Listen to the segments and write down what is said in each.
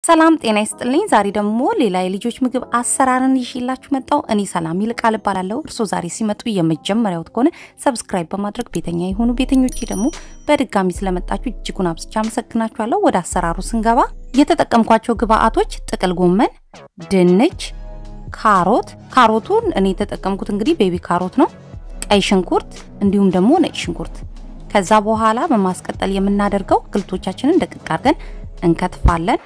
ሰላም ጤና ይስጥልኝ። ዛሬ ደግሞ ሌላ የልጆች ምግብ አሰራርን ይዤላችሁ መጣሁ። እኔ ሰላም ይልቃል እባላለሁ። እርስዎ ዛሬ ሲመጡ የመጀመሪያዎት ከሆነ ሰብስክራይብ በማድረግ ቤተኛ የሆኑ ቤተኞቼ ደግሞ በድጋሚ ስለመጣችሁ እጅጉን አብዝቼ አመሰግናችኋለሁ። ወደ አሰራሩ ስንገባ የተጠቀምኳቸው ግብአቶች ጥቅል ጎመን፣ ድንች፣ ካሮት ካሮቱን እኔ የተጠቀምኩት እንግዲህ ቤቢ ካሮት ነው፣ ቀይ ሽንኩርት እንዲሁም ደግሞ ነጭ ሽንኩርት። ከዛ በኋላ በማስቀጠል የምናደርገው አትክልቶቻችንን ደቅቅ አድርገን እንከትፋለን።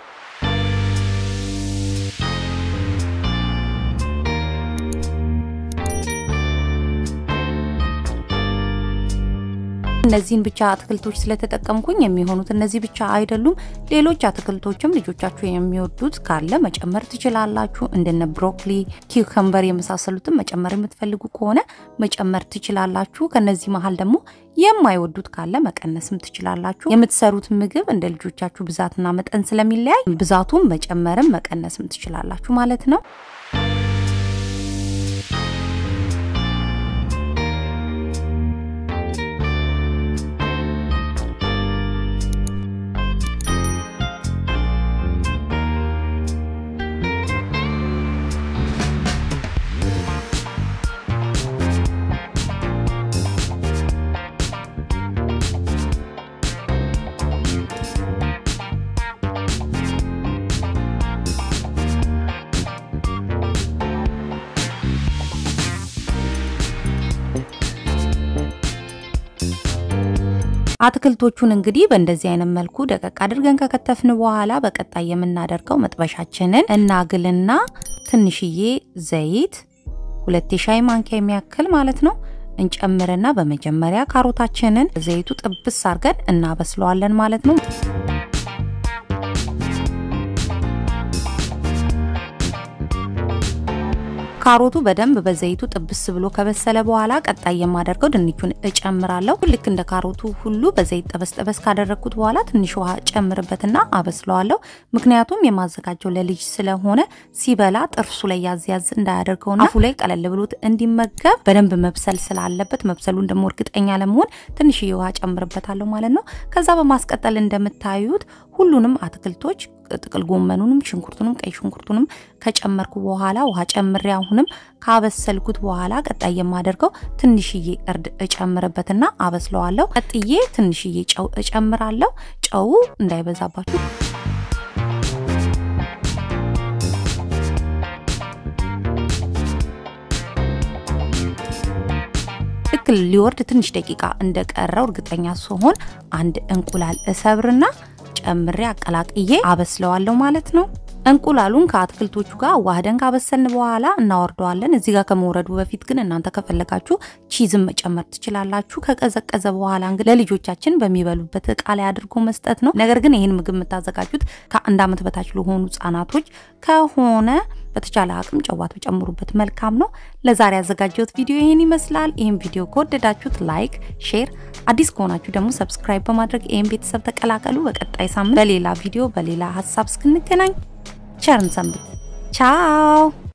እነዚህን ብቻ አትክልቶች ስለተጠቀምኩኝ የሚሆኑት እነዚህ ብቻ አይደሉም። ሌሎች አትክልቶችም ልጆቻችሁ የሚወዱት ካለ መጨመር ትችላላችሁ። እንደነ ብሮኮሊ፣ ኪውከምበር የመሳሰሉትን መጨመር የምትፈልጉ ከሆነ መጨመር ትችላላችሁ። ከነዚህ መሀል ደግሞ የማይወዱት ካለ መቀነስም ትችላላችሁ። የምትሰሩት ምግብ እንደ ልጆቻችሁ ብዛትና መጠን ስለሚለያይ ብዛቱን መጨመርም መቀነስም ትችላላችሁ ማለት ነው። አትክልቶቹን እንግዲህ በእንደዚህ አይነት መልኩ ደቀቅ አድርገን ከከተፍን በኋላ በቀጣይ የምናደርገው መጥበሻችንን እናግልና ትንሽዬ ዘይት ሁለት የሻይ ማንኪያ የሚያክል ማለት ነው እንጨምርና በመጀመሪያ ካሮታችንን ዘይቱ ጥብስ አድርገን እናበስለዋለን ማለት ነው። ካሮቱ በደንብ በዘይቱ ጥብስ ብሎ ከበሰለ በኋላ ቀጣይ የማደርገው ድንቹን እጨምራለሁ። ልክ እንደ ካሮቱ ሁሉ በዘይት ጠበስ ጠበስ ካደረግኩት በኋላ ትንሽ ውሃ ጨምርበትና አበስለዋለሁ። ምክንያቱም የማዘጋጀው ለልጅ ስለሆነ ሲበላ ጥርሱ ላይ ያዝ ያዝ እንዳያደርገውና አፉ ላይ ቀለል ብሎት እንዲመገብ በደንብ መብሰል ስላለበት መብሰሉን ደግሞ እርግጠኛ ለመሆን ትንሽዬ ውሃ ጨምርበታለሁ ማለት ነው። ከዛ በማስቀጠል እንደምታዩት ሁሉንም አትክልቶች ጥቅል ጎመኑንም ሽንኩርቱንም ቀይ ሽንኩርቱንም ከጨመርኩ በኋላ ውሃ ጨምሬ አሁንም ካበሰልኩት በኋላ ቀጣይ የማደርገው ትንሽዬ እርድ እጨምርበትና አበስለዋለሁ። ቀጥዬ ትንሽዬ ጨው እጨምራለሁ። ጨው እንዳይበዛባችሁ ልክ ሊወርድ ትንሽ ደቂቃ እንደቀረው እርግጠኛ ስሆን አንድ እንቁላል እሰብርና ጨምሬ አቀላቅዬ አበስለዋለሁ ማለት ነው። እንቁላሉን ከአትክልቶቹ ጋር ዋህደን ካበሰልን በኋላ እናወርደዋለን። እዚህ ጋር ከመውረዱ በፊት ግን እናንተ ከፈለጋችሁ ቺዝም መጨመር ትችላላችሁ። ከቀዘቀዘ በኋላ እንግዲህ ለልጆቻችን በሚበሉበት እቃ ላይ አድርጎ መስጠት ነው። ነገር ግን ይህን ምግብ የምታዘጋጁት ከአንድ ዓመት በታች ለሆኑ ህጻናቶች ከሆነ በተቻለ አቅም ጨዋት በጨምሩበት መልካም ነው። ለዛሬ ያዘጋጀሁት ቪዲዮ ይህን ይመስላል። ይህን ቪዲዮ ከወደዳችሁት ላይክ፣ ሼር፣ አዲስ ከሆናችሁ ደግሞ ሰብስክራይብ በማድረግ ይህን ቤተሰብ ተቀላቀሉ። በቀጣይ ሳምንት በሌላ ቪዲዮ በሌላ ሀሳብ እስክንገናኝ ቸርን ሰንብት። ቻው